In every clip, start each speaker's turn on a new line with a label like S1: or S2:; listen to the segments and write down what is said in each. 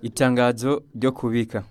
S1: Itangazo ryo kubika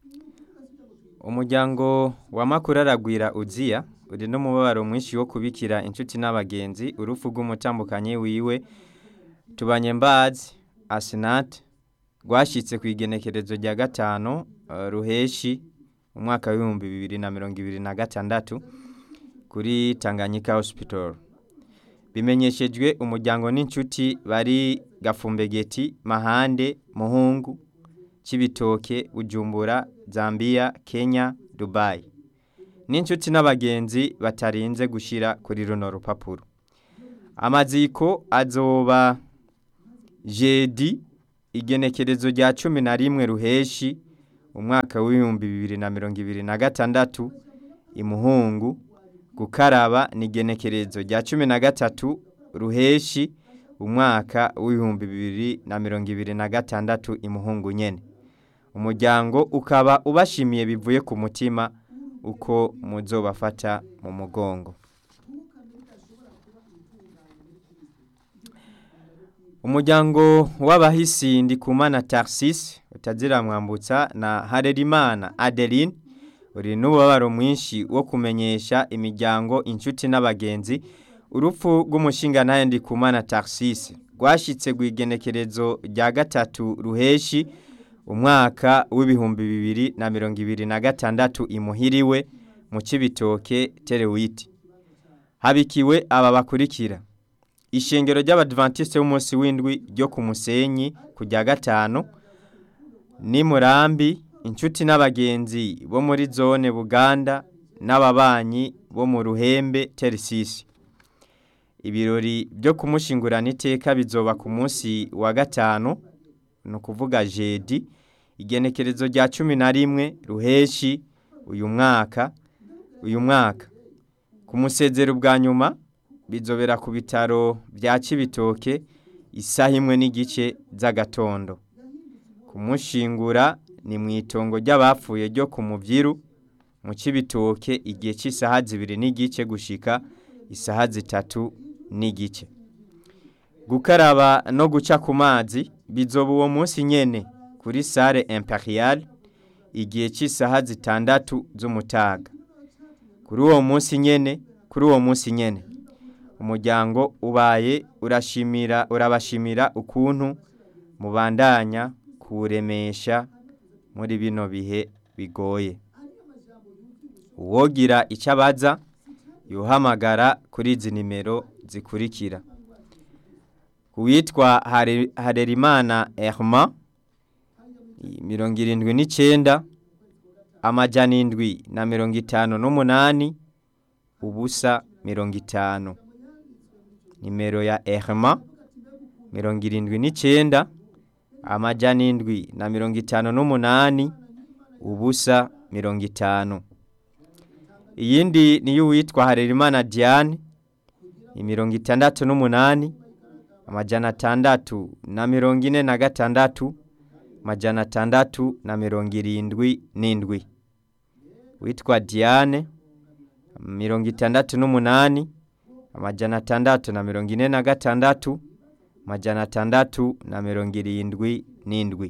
S1: umuryango wa makuru aragwira uziya uri n'umubabaro mwinshi wo kubikira inshuti n'abagenzi urupfu rw'umutambukanyi wiwe tubanye mbazi asinate rwashitse ku igenekerezo rya gatanu eh, ruheshi umwaka w'ibihumbi bibiri na mirongo ibiri na gatandatu kuri Tanganyika Hospital bimenyeshejwe umuryango n'inshuti bari Gafumbegeti Mahande Muhungu Cibitoke Bujumbura Zambia Kenya Dubai n'inshuti n'abagenzi batarinze gushira kuri runo rupapuro amaziko azoba jedi igenekerezo rya cumi na rimwe ruheshi umwaka w'ibihumbi bibiri na mirongo ibiri na gatandatu imuhungu gukaraba ni igenekerezo rya cumi na gatatu ruheshi umwaka w'ibihumbi bibiri na mirongo ibiri na gatandatu imuhungu nyene umuryango ukaba ubashimiye bivuye ku mutima uko muzobafata mu mugongo umuryango w'abahisi ndikumana Tarsis utazira mwambutsa na Harerimana Adeline uri n'ububabaro mwinshi wo kumenyesha imiryango inshuti n'abagenzi urupfu rw'umushinga ntaye ndikumana Tarsis rwashitse rw'igenekerezo rya gatatu ruheshi umwaka w'ibihumbi bibiri na mirongo ibiri na gatandatu imuhiriwe mu Cibitoke Terewiti habikiwe aba bakurikira ishengero ry'abadventiste b'umunsi w'indwi ryo ku musenyi ku rya gatanu ni murambi inshuti n'abagenzi bo muri zone buganda n'ababanyi bo mu ruhembe terisisi ibirori byo kumushingurana iteka bizoba ku munsi wa gatanu ni ukuvuga jedi igenekerezo rya cumi na rimwe ruheshi uyu mwaka uyu mwaka ku musezero bwa nyuma bizobera ku bitaro bya Cibitoke isaha imwe n'igice z'agatondo kumushingura ni mu itongo ry'abapfuye ryo ku muvyiru mu Cibitoke igihe cy'isaha zibiri n'igice gushika isaha zitatu n'igice gukaraba no guca ku mazi bizoba uwo munsi nyene kuri sale imperiale igihe cy'isaha zitandatu z'umutaga kuri uwo munsi nyene kuri uwo munsi nyene umuryango ubaye urashimira urabashimira ukuntu mubandanya kuwuremesha muri bino bihe bigoye uwogira icyo abaza yuhamagara kuri izi nimero zikurikira uwitwa Hare- harerimana erma mirongo irindwi n'icyenda amajana indwi na mirongo itanu n'umunani ubusa mirongo itanu nimero ya erma mirongo irindwi n'icyenda amajana indwi na mirongo itanu n'umunani ubusa mirongo itanu iyindi niyo uwitwa harerimana diane ni mirongo itandatu n'umunani amajana atandatu na mirongo ine na gatandatu amajana atandatu na mirongo irindwi n'indwi witwa diane mirongo itandatu n'umunani amajana atandatu na mirongo ine na gatandatu amajana atandatu na mirongo irindwi n'indwi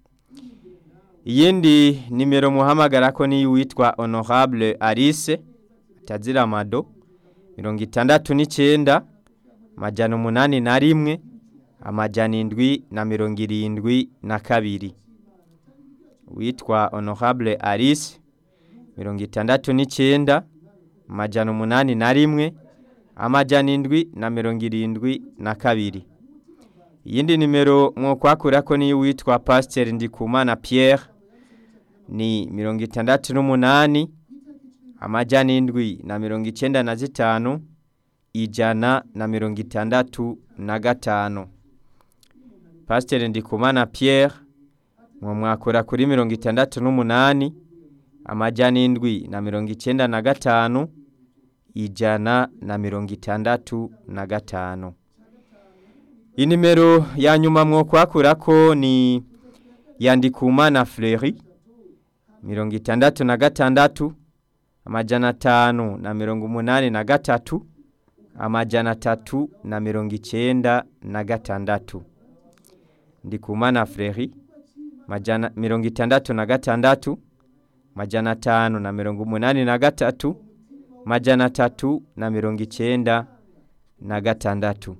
S1: iyindi nimero muhamagara ko niyo witwa honorable alice atazira amado mirongo itandatu n'icyenda amajana umunani na rimwe amajana indwi na mirongo irindwi na kabiri witwa honorable alice mirongo itandatu n'icyenda amajana umunani na rimwe amajana indwi na mirongo irindwi na kabiri iyindi nimero mwokwakura ko niyo witwa pasiteri ndikumana pierre ni mirongo itandatu n'umunani amajana indwi na mirongo icyenda na zitanu ijana na mirongo itandatu na gatanu pasiteri ndikumana pierre mwo mwakura kuri mirongo itandatu n'umunani amajana indwi na mirongo icyenda na gatanu ijana na mirongo itandatu na gatanu inimero ya nyuma mwokwakura ko ni yandikumana Fleury mirongo itandatu na gatandatu amajana atanu na mirongo umunani na gatatu amajana atatu na mirongo icyenda na gatandatu ndikumana Fleury majana mirongo itandatu na gatandatu majana atanu na mirongo umunani na gatatu majana atatu na mirongo icenda na gatandatu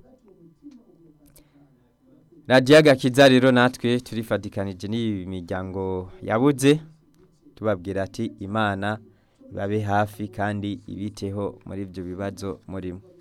S1: radiyo agakiza rero natwe turifatikanije n'iyi miryango yabuze tubabwira ati imana ibabe hafi kandi ibiteho muri ibyo bibazo murimo